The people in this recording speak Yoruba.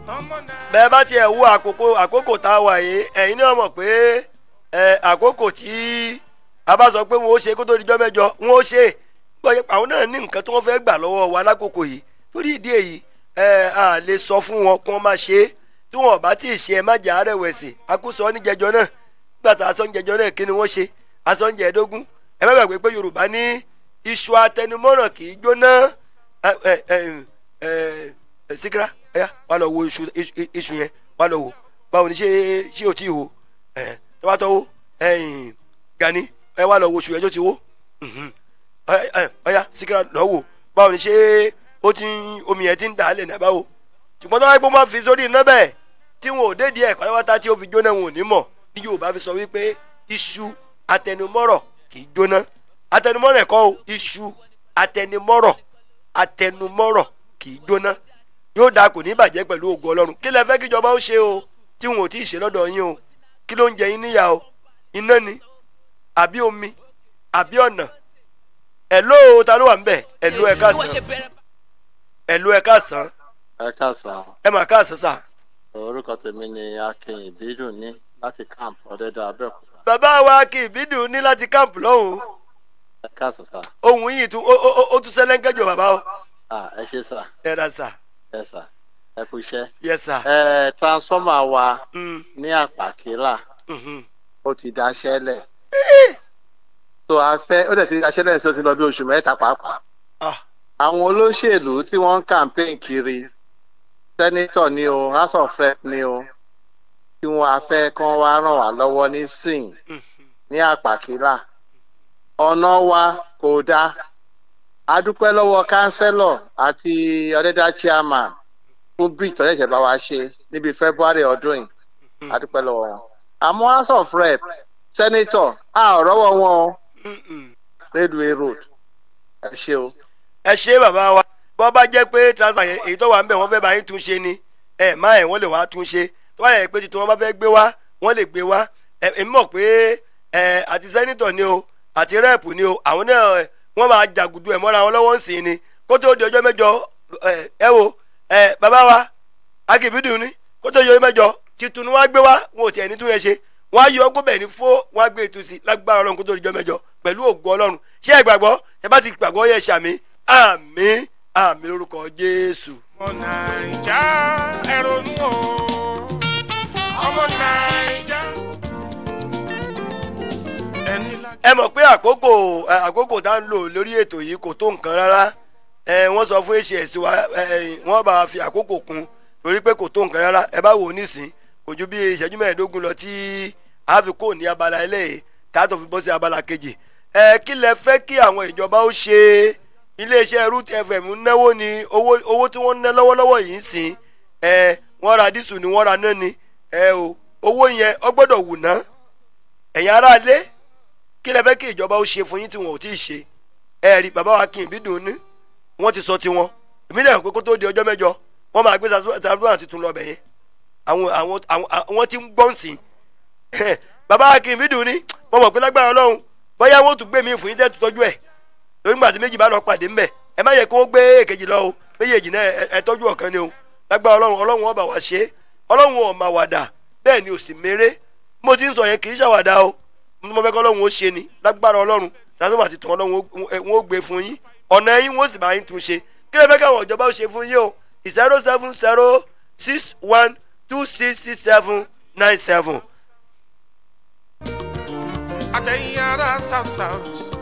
bẹ́ẹ̀ bá tiẹ̀ wo àkókò àkókò tá a wà yìí ẹ̀yin náà mọ̀ pé ẹ àkókò tí a bá sọ pé wọn ó ṣe kó tó dijọ́ mẹ́jọ wọn ó ṣe gbọ́dọ̀ àwọn náà ní nǹkan tí wọ́n fẹ́ gbà lọ́wọ́ wa lákòókò yìí torí ìdí èyí ẹ a lè sọ fún wọn kí wọ́n máa ṣe é tí wọn ò bá tí ì ṣe ẹ má jà á rẹ̀wẹ̀sì akúsọ ní jẹjọ náà nígbà tá a sọ ń jẹjọ náà kí ni wọ́n ṣe a sọ ń jẹ ẹ̀ẹ́dógún ẹ má gbàgbé pé Yorùbá ní iṣu atẹnumọ́ràn kì í jóná ẹ ẹ ẹ ẹ síkírá ẹ wà lọ wo iṣu iṣu yẹn wà lọ wo báwo ni ṣé ṣé o ti wo ẹ tó bá tọ́ wo ẹyìn Gani ẹ wà lọ wo iṣu yẹn tó ti wo ọyá síkírá lọ wò báwo ni ṣé ó ti omi yẹn ti ń dà á lẹ̀ náà báwo ṣùgbọ́n tó wáyé pé wọ́n fi sórí iná bẹ́ẹ̀ tí wọn ò dédìí ẹ̀ pátápátá tí ó fi jóná wọn ò ní mọ̀ ní Yorùbá fi sọ wípé iṣu atẹnumọ́rọ̀ kì í jóná atẹnumọ́rọ̀ ẹ̀kọ́ o iṣu atẹnumọ́rọ̀ atẹnumọ́rọ̀ kì í jóná yóò dáa kò ní bàjẹ́ pẹ̀lú ògùn Ọlọ́run kí lẹ fẹ́ kíjọba ó ṣe o tí wọn ò tí ì ṣe lọ́dọ̀ yín o kí ló ń jẹ yín níyà o iná ni àbí omi àbí ọ̀nà ẹ̀ló ta ló wà ń bẹ̀ ẹ̀ló ẹ̀ káàsán ẹ̀ló ẹ̀ káàsán ẹ káàsán ẹ mà káàsán sà. orúkọ tèmi ni akin ìbídùn ní láti camp ọdẹdẹ abẹ́òkúta bàbá wa kì í bídùn ní láti káàmpù lọ́hùn ẹ káàsán sá ohun yìí tún ó ó ó tún sẹ́lẹ̀ńkẹ́jọ bàbá o ah ẹ ṣe sá ẹ ra sà ẹ sá ẹ kú iṣẹ́ yẹ sà. ẹ transformer wa Mm, ní àpàkílà mhm. ó ti daṣẹ́ lẹ̀ tó a fẹ́ ó dẹ̀ ti daṣẹ́ lẹ̀ sí ó ti lọ bí oṣù mẹ́ta pàápàá Ah, àwọn olóṣèlú tí wọ́n ń campaign kiri sẹ́nítọ̀ ni o house of rep ni o tí wọ́n á fẹ́ kán wá ràn wá lọ́wọ́ ní sìn mhm. ní àpàkílà ọ̀nà wa kò dáa a dúpẹ́ lọ́wọ́ kánsẹ́lọ̀ àti ọ̀dẹ́dá chairman fún bridge tó ṣẹ̀ṣẹ̀ bá wa ṣe níbi february ọdún yìí a dúpẹ́ lọ́wọ́ wọn àmọ́ house of rep senator a ò rọ́wọ́ wọn o Mhm. railway road ẹ ṣe o. ẹ ṣe bàbá wa bọ́ bá jẹ́ pé transfer yẹn èyí tó wà ń bẹ̀ wọ́n fẹ́ bá yín tún ṣe ni ẹ má ẹ̀ wọ́n lè wá tún ṣe tó bá yẹ pé tuntun wọn bá fẹ́ gbé wá wọ́n lè gbé wá ẹ èmi mọ̀ pé ẹ àti sẹ́nitọ̀ ni o àti rẹ́ẹ̀pù ni o àwọn náà ẹ, wọ́n máa jàgùdù ẹ̀ mọ́ra wọn lọ́wọ́ ń sìn ni kó tó di ọjọ́ mẹ́jọ ẹ ẹ wo ẹ bàbá wa akíbídùn ni kó tó di ọjọ́ mẹ́jọ titun ni wọ́n á gbé wá wọn ò tiẹ̀ ní tún yẹn ṣe wọ́n á yọ ọgbọ́n bẹ̀ ní fó wọ́n á gbé ètò sí lágbára ọlọ́run kó tó di ọjọ́ mẹ́jọ pẹ̀lú ògo ọlọ́run ṣé ẹ gbàgbọ́ ẹ bá ti gbàgbọ́ yẹ ṣàmì àmín àmín lórúkọ jésù. ọmọ naija ẹ ronú o ọmọ naija ẹni lájú. ẹ mọ̀ pé àkókò ẹ, àkókò tá ń lò lórí ètò yìí kò tó nǹkan rárá ẹ wọ́n sọ fún hs wa ẹ wọ́n bá wa fi àkókò kún torí pé kò tó nǹkan rárá ẹ bá wò ó nísìn kò ju bí ìṣẹ́jú mẹ́ẹ̀ẹ́dógún lọ tí a fi kó ní abala eléyìí tá a tó fi bọ́ sí abala kejì ẹ kí lẹ fẹ́ kí àwọn ìjọba ó ṣe iléeṣẹ́ root fm ń náwó ni owó owó tí wọ́n ń ná lọ́wọ́lọ́wọ́ yìí ń sìn ẹ wọ́n ra dísù ni wọ́n ra náà ni ẹ o owó yẹn ọ gbọ́dọ̀ wù ná ẹ̀yin aráalé kí lẹ fẹ́ kí ìjọba ó ṣe fún yín tí wọn ò tí ì ṣe ẹ rí bàbá wa kí n bí dùn ní wọ́n ti sọ tiwọn èmi náà pé kó tó di ọjọ́ mẹ́jọ wọ́n máa gbé sàdúrà tuntun lọ bẹ̀ yẹn àwọn àwọn àwọn àwọn tí ń gbọ́n sí i bàbá wa kí n bí dùn ní wọ́n mọ̀ pé lágbára ọlọ́run bóyá wọ́n tún gbé mi fún yín tẹ́ tọ́jú ẹ̀ lórí gbà tí méjì bá lọ pàdé ńbẹ̀ ẹ má yẹ kó gbé èkejì lọ o méjèèjì náà ẹ- ẹ tọ́jú ọ̀kan ni o lágbára ọlọ́run ọlọ́run ọba wa ṣe é ọlọ́run ọ̀ máa wàdà bẹ́ẹ̀ ni ò sì méré mo ti ń sọ yẹn kì í ṣàwàdà o mo fẹ́ kọ́ ọlọ́run ó ṣe ni lágbára ọlọ́run tàbí àti tàn ọlọ́run ó- ẹ- wọ́n ó gbé fún yín ọ̀nà yín wọ́n sì bá yín tún ṣe kí lè fẹ́ káwọn ìjọba ó ṣe fún yín o zero seven zero six one two six six seven nine seven. àtẹ̀yìn ará south south